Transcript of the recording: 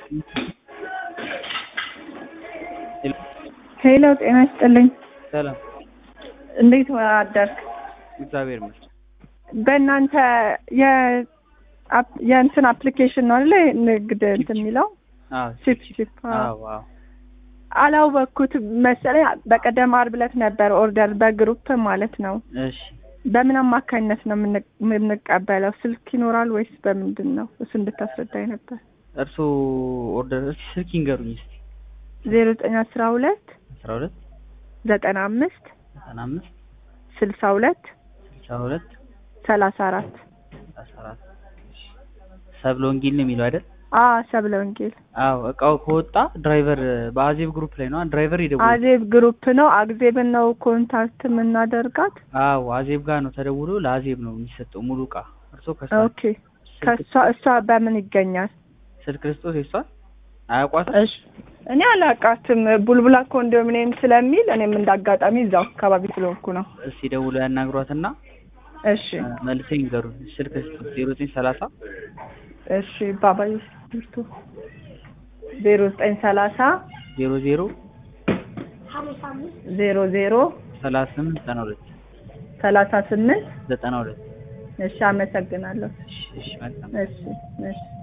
ሄሎ ጤና ይስጥልኝ። ሰላም እንዴት አደርክ? እግዚአብሔር ይመስገን። በእናንተ የአፕ- የእንትን አፕሊኬሽን ነው አይደለ? ንግድ እንትን የሚለው አዎ ቺፕ ቺፕ። አዎ። አዎ አዎ አላወቅኩት መሰለኝ። በቀደም ዓርብ ዕለት ነበር ኦርደር በግሩፕ ማለት ነው። እሺ በምን አማካኝነት ነው የምን- የምንቀበለው? ስልክ ይኖራል ወይስ በምንድን ነው? እሱ እንድታስረዳኝ ነበር። እርስዎ ኦርደር እስኪ ስልክ ይንገሩኝ እስኪ ዜሮ ዘጠኝ አስራ ሁለት አስራ ሁለት ዘጠና አምስት ዘጠና አምስት ስልሳ ሁለት ስልሳ ሁለት ሰላሳ አራት አስራ አራት እሺ። ሰብለ ወንጌል ነው የሚለው አይደል? አ ሰብለ ወንጌል አዎ እቃው ከወጣ ድራይቨር በአዜብ ግሩፕ ላይ ነው ድራይቨር ይደውል። አዜብ ግሩፕ ነው። አግዜብን ነው ኮንታክት የምናደርጋት። አዎ አዜብ ጋር ነው ተደውሎ ለአዜብ ነው የሚሰጠው ሙሉ እቃ። እርስዎ ከሷ ኦኬ ከሷ እሷ በምን ይገኛል? ስልክ ክርስቶስ የሷል አያውቋትም? እሺ እኔ አላውቃትም። ቡልቡላ ኮንዶሚኒየም ስለሚል እኔም እንዳጋጣሚ እዛው አካባቢ ስለሆንኩ ነው። እስኪ ደውሎ ያናግሯትና እሺ መልሰው ይንገሩን። ስልክ ክርስቶስ ዜሮ ዘጠኝ ሰላሳ እሺ ባባዬ ብርቱ ዜሮ ዘጠኝ ሰላሳ ዜሮ ዜሮ ዜሮ ዜሮ ሰላሳ ስምንት ዘጠና ሁለት ሰላሳ ስምንት ዘጠና ሁለት እሺ አመሰግናለሁ። እሺ እሺ መልካም እሺ እሺ